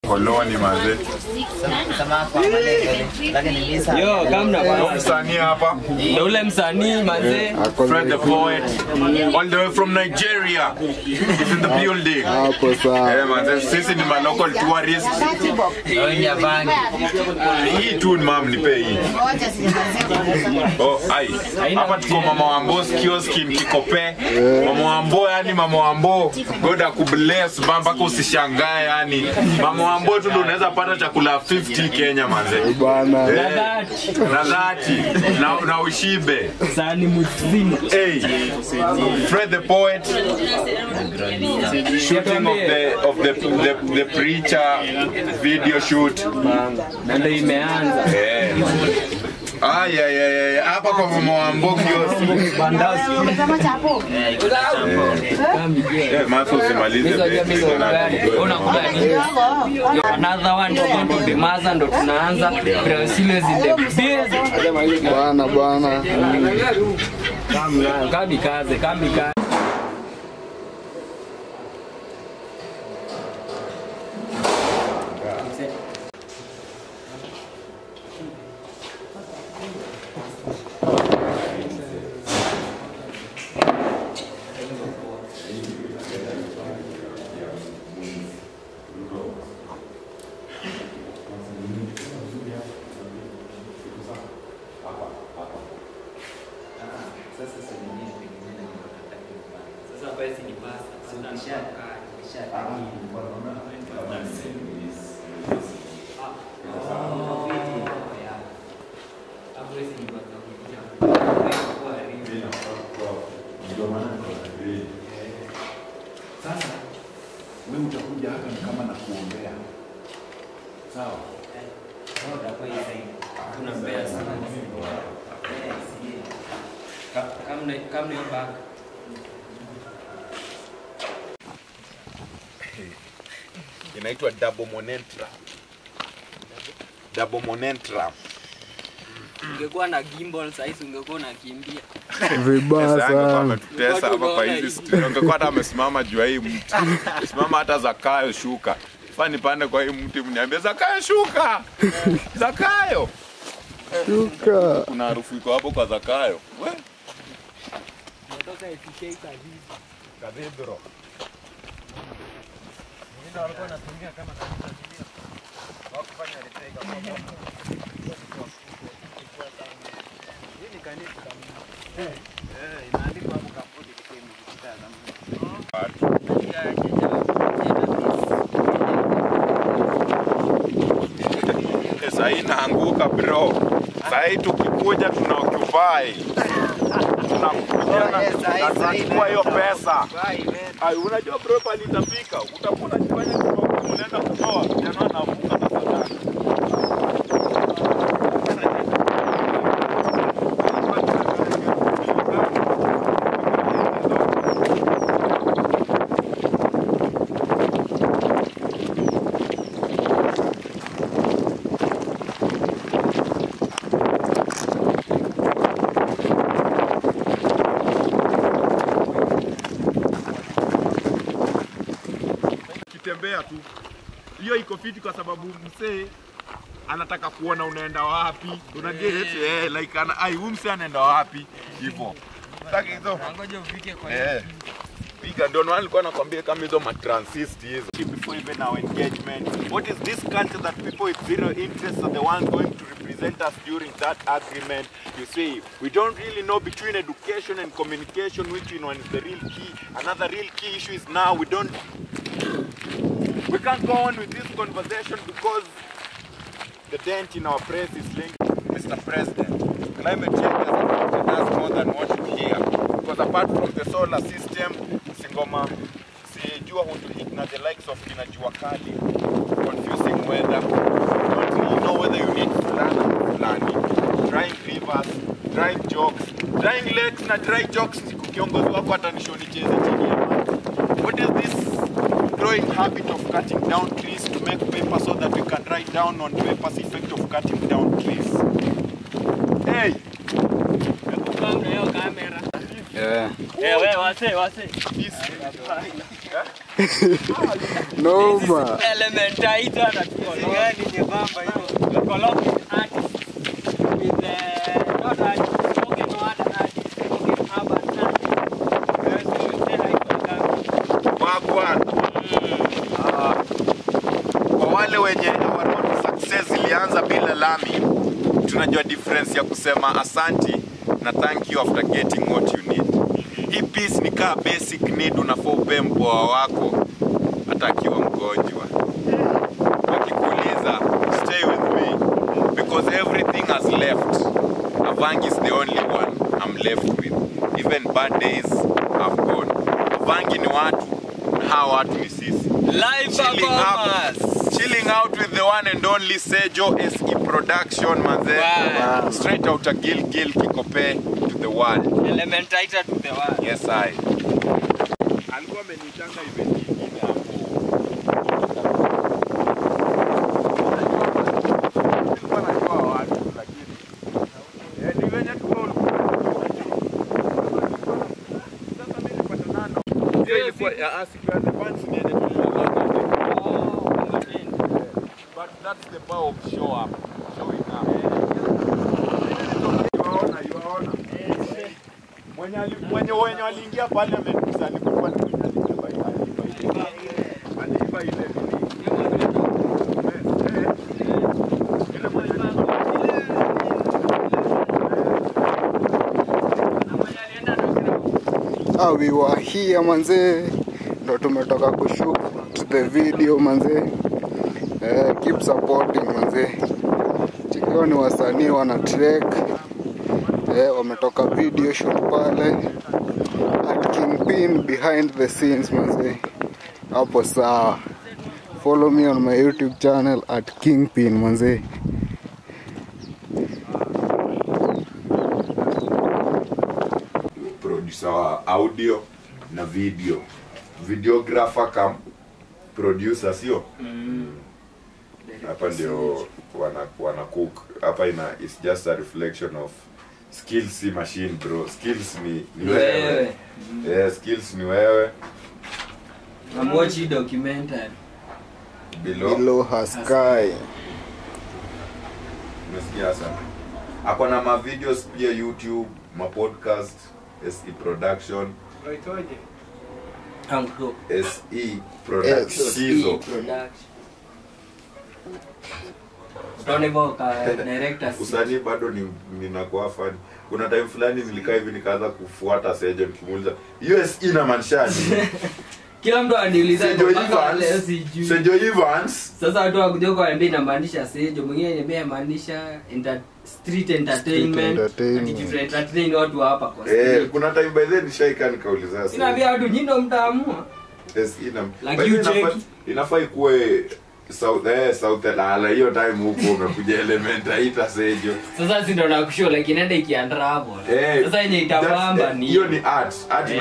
koloni manze. Yo, kamna Ndio bwana. msanii hapa. Ndio ule msanii manze. Fred the poet. All the way from Nigeria. He's in the building. Hapo sawa. Eh, manze, sisi ni ma local tourists. Ndio bangi. Hii tu mam nipe hii. Oh, ai. Hapa tuko mama Wambo kiosk in Kikope. Mama Wambo yani mama Wambo. God akubless bamba mpaka usishangae yani. Mama Wambo tu ndio unaweza pata chakula 50 Kenya manze. Bwana. Eh, Dhati. Na dhati na, na ushibe. Sani mzima. Hey, Fred the poet. Shooting of the of the the, the preacher video shoot. Na ndio imeanza. Eh. Ay, ay, ay, ay. Hapa kwa mama wa Mbogi Bandazi. Kambi je. Eh, Maso usimalize Hizo bet. jamii za gari. Unakula nini? Yo, Another one is going to be Maza ndo tunaanza. Brazil is in the building. Bwana bwana. Kambi kaze, kambi kaze. Sasa wewe utakuja hapa ni kama na kuombea, sawa? Tunampea sana. Ka- Kamne kamne yo back. Inaitwa double monentra. Double monentra. Ungekuwa na gimbal sasa hivi ungekuwa unakimbia. Vibaya Sasa angekuwa sana. ametutesa hapa kwa hizi studio. Angekuwa hata amesimama juu ya hii mti. Simama hata Zakayo shuka. Fani pande kwa hii mti mniambie Zakayo shuka. Zakayo. Shuka. Kuna harufu iko hapo kwa Zakayo. We. Cathedral. Sasa hii inaanguka bro. Sasa hii tukikuja tuna occupy. Tunakuja na na tunachukua hiyo pesa. Ai, unajua bro pale itafika. Utakuwa unajifanya kama unaenda kutoa. Vijana wanavuka na sadaka. Kitembea tu. Hiyo iko fiti kwa sababu msee anataka kuona unaenda wapi. Una get eh, like ana ai huyu msee anaenda wapi hivyo. Sasa hizo Ngoja ufike kwa Eh. Piga ndio maana nilikuwa nakwambia kama hizo matransist hizo. Before even our engagement, what is this culture that people with zero interest are the ones going to represent us during that agreement? You see, we don't really know between education and communication which one is the real key. Another real key issue is now we don't we can't go on with this conversation because the dent in our press is linked. Mr. President, climate change has affected us more than what you hear. Because apart from the solar system, Singoma, sijua hutuhit na the likes of kina jua kali, confusing weather, don't really know whether you need fulana or fulani, drying rivers, drying jokes, drying lakes na dry jokes, kiongozi wako atanishoni cheze chini ya maji. What is this growing habit of cutting down trees to make paper so that we can write down on paper's effect of cutting down trees. Hey! kamera hiyo kamera. Eh. Eh, wewe wase wase. This, Noma. Elementator na gani nyembamba hiyo. Colloquial artist with uh, not artist, spoken word artist, spoken urban artist. Yes, say hi to them. Wagwan. Ah, kwa wale wenye wanaona success ilianza bila lami, tunajua difference ya kusema asanti na thank you after getting what you need. Hii piece ni kaa basic need, unafaa upe mpoa wako hata akiwa mgonjwa. Akikuuliza stay with me because everything has left. Avangi is the only one I'm left with. Even bad days have gone. Avangi ni watu na hawa watu ni sisi. Live Chilling performance. out, chilling out with the one and only Sejo SE Production manze. Wow. Straight out of Gil Gil Kikope to the world. Elementator to the world. Yes I. Alikuwa amenitanga event nyingine hapo. Nilikuwa najua watu lakini eh, ni venye tu roll. Sasa mimi nilipata nano. Hiyo ilikuwa ya asiki ya the fans niende tu. But that's the power of show up. Showing up. Yuaona, yuaona. Mwenye ali- mwenye wenye waliingia parliament sasa alikuwa ni mwenye aliiba aliiba ile- aliiba ile nini. Eh, eh. Ile mwenye Ah, we were here manze, ndo tumetoka kushoot the video manze. Eh, keep supporting manze. Chikio ni wasanii wana trek eh, wametoka video shoot pale at Kingpin behind the scenes manze. Hapo sawa. Follow me on my YouTube channel at Kingpin manze. producer wa audio na video videographer kam producer sio hapa ndio wana, wana cook hapa ina is just a reflection of skills si machine bro skills ni, ni wewe Wewe. yeah, skills ni wewe I'm watching documentary. below, Below her sky. umesikia sana ako na ma videos pia youtube ma podcast se production Uncle. se production SE. hizo Production. Utaona hivyo ka director si- usanii bado ni ninakuwa fan kuna time fulani nilikaa hivi nikaanza kufuata sejo nikimuuliza us inamaanisha nini Kila mtu aniuliza sejo mpaka leo evans sijui. sejo evans Sasa watu wakuja kuambia inamaanisha sejo, mwingine niambia inamaanisha enter, street entertainment. entertainment. Ati tuna entertain watu wa hapa kwa eh street. kuna time by then nishaika nikauliza Inaambia watu nyinyi ndo mtaamua. yes ina Like by you then inafaa- check. inafaa ikuwe south eh south lala hiyo time huko umekuja element haita sejo Sasa si ndo nakushow like inaenda ikiandra hapo. Eh, Sasa yenye that's- itabamba eh, ni hiyo ni art art Eh.